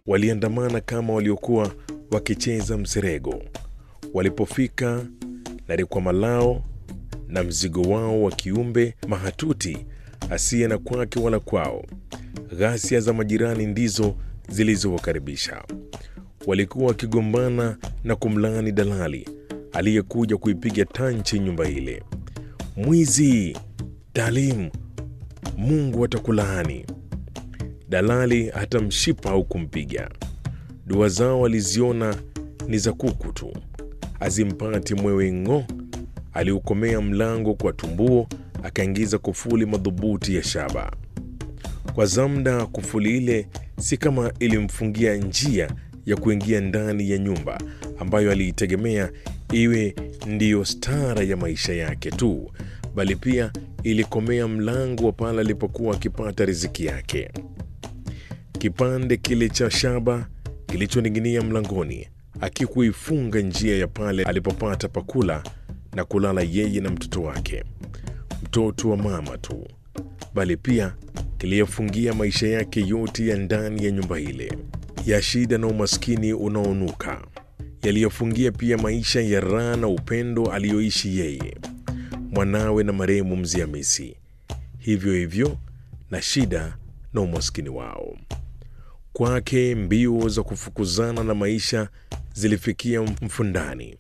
Waliandamana kama waliokuwa wakicheza mserego. Walipofika na rikwama lao na mzigo wao wa kiumbe mahatuti asiye na kwake wala kwao, ghasia za majirani ndizo zilizowakaribisha. Walikuwa wakigombana na kumlaani dalali aliyekuja kuipiga tanchi nyumba ile. Mwizi! Dalimu! Mungu atakulaani! Dalali hata mshipa au kumpiga. Dua zao aliziona ni za kuku tu, azimpati mwewe ng'o. Aliukomea mlango kwa tumbuo, akaingiza kufuli madhubuti ya shaba. Kwa Zamda, kufuli ile si kama ilimfungia njia ya kuingia ndani ya nyumba ambayo aliitegemea iwe ndiyo stara ya maisha yake tu, bali pia ilikomea mlango wa pale alipokuwa akipata riziki yake. Kipande kile cha shaba kilichoning'inia mlangoni akikuifunga njia ya pale alipopata pakula na kulala yeye na mtoto wake, mtoto wa mama tu, bali pia kiliyafungia maisha yake yote ya ndani ya nyumba ile ya shida na umaskini unaonuka. Yaliyofungia pia maisha ya raha na upendo aliyoishi yeye, mwanawe na marehemu Mzee Hamisi, hivyo hivyo na shida na umaskini wao. Kwake mbio za kufukuzana na maisha zilifikia mfundani.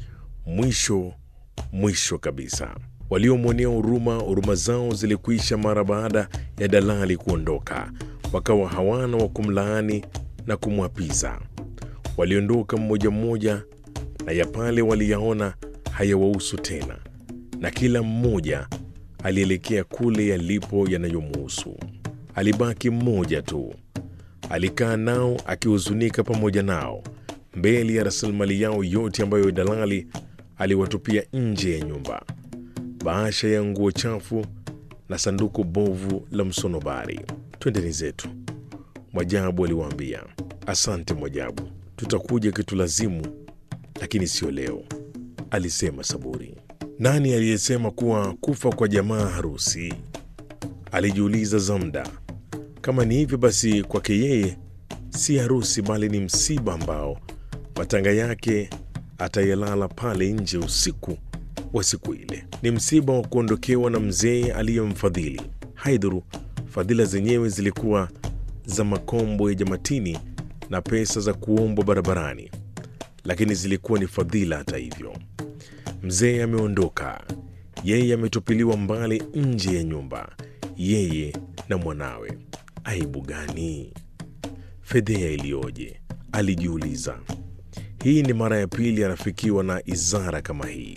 Mwisho mwisho kabisa, waliomwonea huruma, huruma zao zilikwisha mara baada ya dalali kuondoka, wakawa hawana wa kumlaani na kumwapiza. Waliondoka mmoja mmoja, na ya pale waliyaona hayawahusu tena, na kila mmoja alielekea kule yalipo yanayomuhusu. Alibaki mmoja tu, alikaa nao akihuzunika pamoja nao mbele ya rasilimali yao yote ambayo dalali aliwatupia nje ya nyumba: bahasha ya nguo chafu na sanduku bovu la msonobari. Twendeni zetu, Mwajabu aliwaambia. Asante Mwajabu, tutakuja kitulazimu, lakini sio leo, alisema Saburi. Nani aliyesema kuwa kufa kwa jamaa harusi? alijiuliza Zamda. Kama ni hivyo basi, kwake yeye si harusi, bali ni msiba ambao matanga yake atayalala pale nje usiku wa siku ile. Ni msiba wa kuondokewa na mzee aliyemfadhili. Haidhuru fadhila zenyewe zilikuwa za makombo ya jamatini na pesa za kuombwa barabarani, lakini zilikuwa ni fadhila. Hata hivyo, mzee ameondoka, yeye ametupiliwa mbali nje ya nyumba, yeye na mwanawe. Aibu gani! Fedhea iliyoje! Alijiuliza. Hii ni mara ya pili anafikiwa na izara kama hii.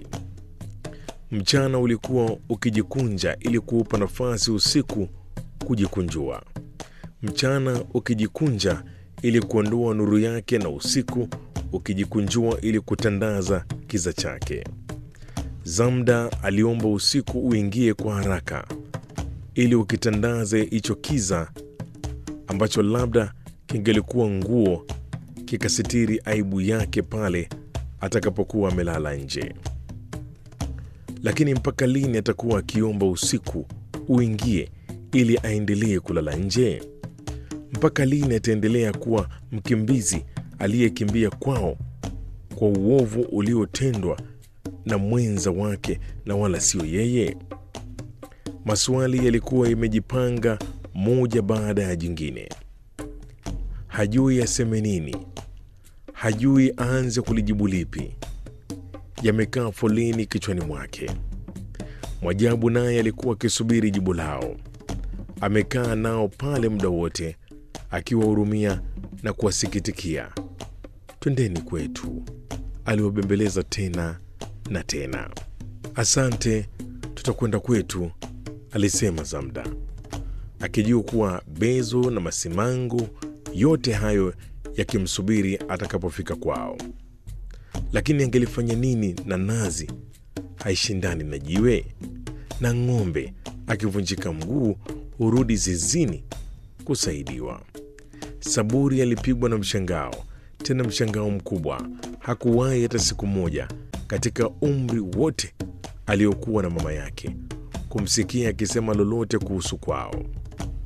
Mchana ulikuwa ukijikunja ili kuupa nafasi usiku kujikunjua, mchana ukijikunja ili kuondoa nuru yake, na usiku ukijikunjua ili kutandaza kiza chake. Zamda aliomba usiku uingie kwa haraka ili ukitandaze hicho kiza ambacho labda kingelikuwa nguo kikasitiri aibu yake pale atakapokuwa amelala nje. Lakini mpaka lini atakuwa akiomba usiku uingie ili aendelee kulala nje? Mpaka lini ataendelea kuwa mkimbizi aliyekimbia kwao kwa uovu uliotendwa na mwenza wake na wala sio yeye? Maswali yalikuwa yamejipanga moja baada ya jingine. Hajui aseme nini, hajui aanze kulijibu lipi. Yamekaa foleni kichwani mwake. Mwajabu naye alikuwa akisubiri jibu lao. Amekaa nao pale muda wote akiwahurumia na kuwasikitikia. Twendeni kwetu, aliwabembeleza tena na tena. Asante, tutakwenda kwetu, alisema Zamda akijua kuwa Bezo na Masimango yote hayo yakimsubiri atakapofika kwao. Lakini angelifanya nini na nazi haishindani na jiwe, na ng'ombe akivunjika mguu hurudi zizini kusaidiwa? Saburi alipigwa na mshangao, tena mshangao mkubwa. Hakuwahi hata siku moja katika umri wote aliokuwa na mama yake kumsikia akisema lolote kuhusu kwao.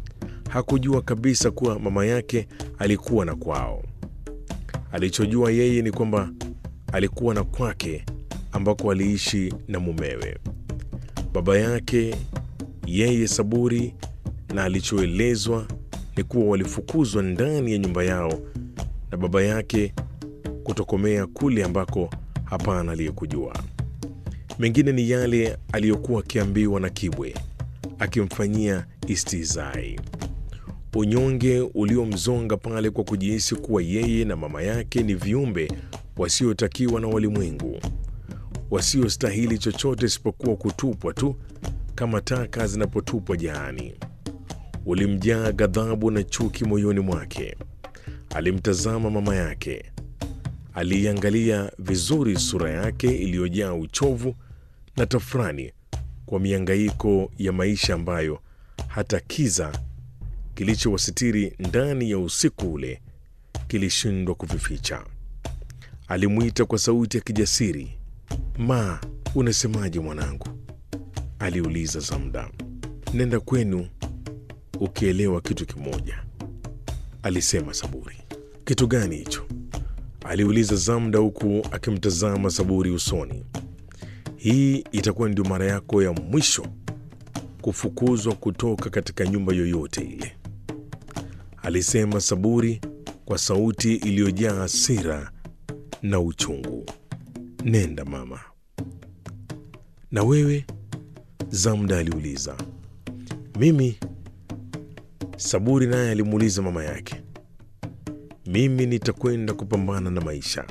hakujua kabisa kuwa mama yake alikuwa na kwao. Alichojua yeye ni kwamba alikuwa na kwake ambako aliishi na mumewe. Baba yake yeye Saburi, na alichoelezwa ni kuwa walifukuzwa ndani ya nyumba yao na baba yake kutokomea kule ambako hapana aliyekujua. Mengine ni yale aliyokuwa akiambiwa na Kibwe akimfanyia istizai, unyonge uliomzonga pale kwa kujihisi kuwa yeye na mama yake ni viumbe wasiotakiwa na walimwengu, wasiostahili chochote isipokuwa kutupwa tu kama taka zinapotupwa jaani. Ulimjaa ghadhabu na chuki moyoni mwake. Alimtazama mama yake, aliiangalia vizuri sura yake iliyojaa uchovu na tafrani kwa miangaiko ya maisha ambayo hata kiza kilichowasitiri ndani ya usiku ule kilishindwa kuvificha. Alimwita kwa sauti ya kijasiri, Ma, unasemaje mwanangu? aliuliza Zamda. Nenda kwenu ukielewa kitu kimoja, alisema Saburi. Kitu gani hicho? aliuliza Zamda huku akimtazama Saburi usoni. Hii itakuwa ndio mara yako ya mwisho kufukuzwa kutoka katika nyumba yoyote ile, alisema Saburi kwa sauti iliyojaa hasira na uchungu. Nenda mama. Na wewe? Zamda aliuliza. Mimi? Saburi naye alimuuliza mama yake. Mimi nitakwenda kupambana na maisha,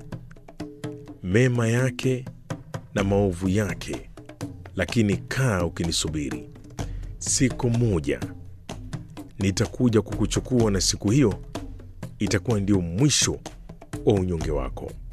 mema yake na maovu yake, lakini kaa ukinisubiri. Siku moja nitakuja kukuchukua, na siku hiyo itakuwa ndio mwisho wa unyonge wako.